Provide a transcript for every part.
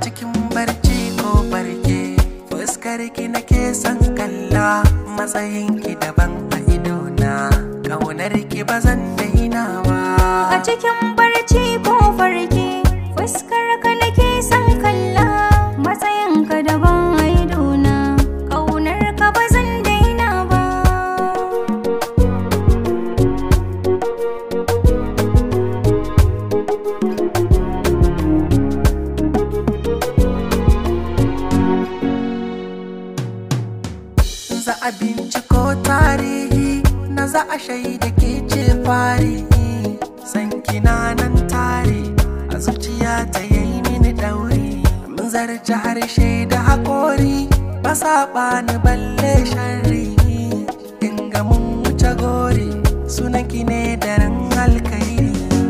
cikin barci ko barke fuskar ki nake son kalla matsayin ki daban a idona kaunar ki ba zan daina ba A cikin barci ko farke fuskar ka nake son kalla matsayin ka daban a idona ƙaunar ka ba zan daina ba za a binciko tarihi na za a shaida ke ce fari san kina nan tare a zuciya ta yayi mini dauri mun zarce harshe da haƙori ba saɓa ni balle sharri in ga mun wuce gori sunan ki ne daren alkairi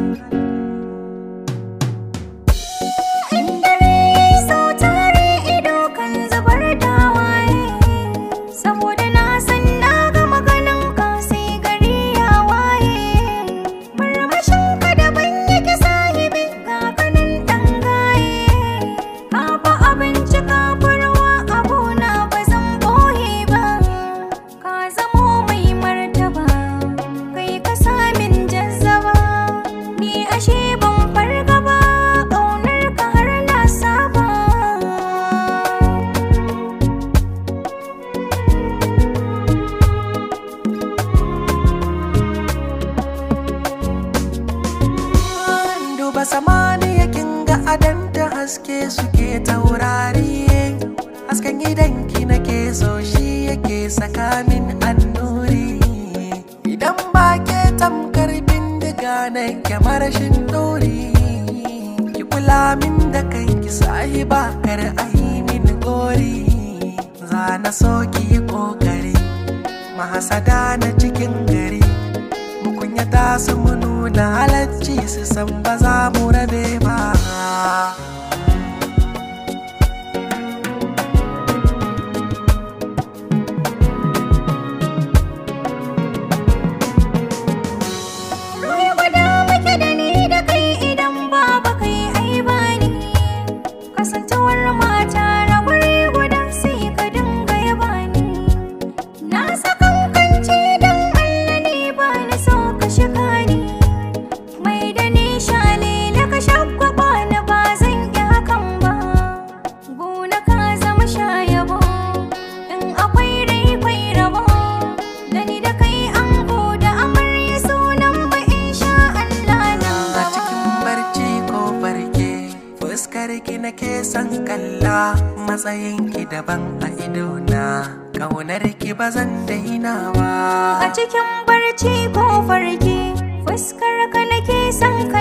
In dare yayi sau tare ido kan zubar da waye saboda na san na ga maganin ka sai gari ya waye marmashin ka daban yake sahibi ga kanin dan gaye ka fa abinci ka furwa abuna ba zan boye ba ka zamo mai martaba kai ka samin jazzaba ni ashe ban farga ba ƙaunar ka har na saba duba samaniya kin ga adan da haske suke taurari hasken gidanki nake so shi yake saka min annuri idan ba ke tamkar bindiga na marashin dori ki kula min da kanki sahiba kar a yi min gori za na so ki yi kokari mahasada na cikin gari mu kunyata su mu nuna halacci su san ba za mu rabe ba Ruwa guda muke da ni da kai idan babu kai ai bani Kasancewar mata na guri guda sai ka dinga yaba ni Na sakankance don Allah ne ba na so ka shiga ni Mai da ni shalele ka shagwaba na ba zan yi hakan ba Gona ka zama shayabo In akwai rai kwai rabo Da ni da kai an da amarya sunan ba insha Allah nan a gaba cikin barci ko barke fuskar ki nake son kalla matsayin ki daban a idona kaunar ki ba zan daina ba A cikin barci ko farke fuskar ka nake son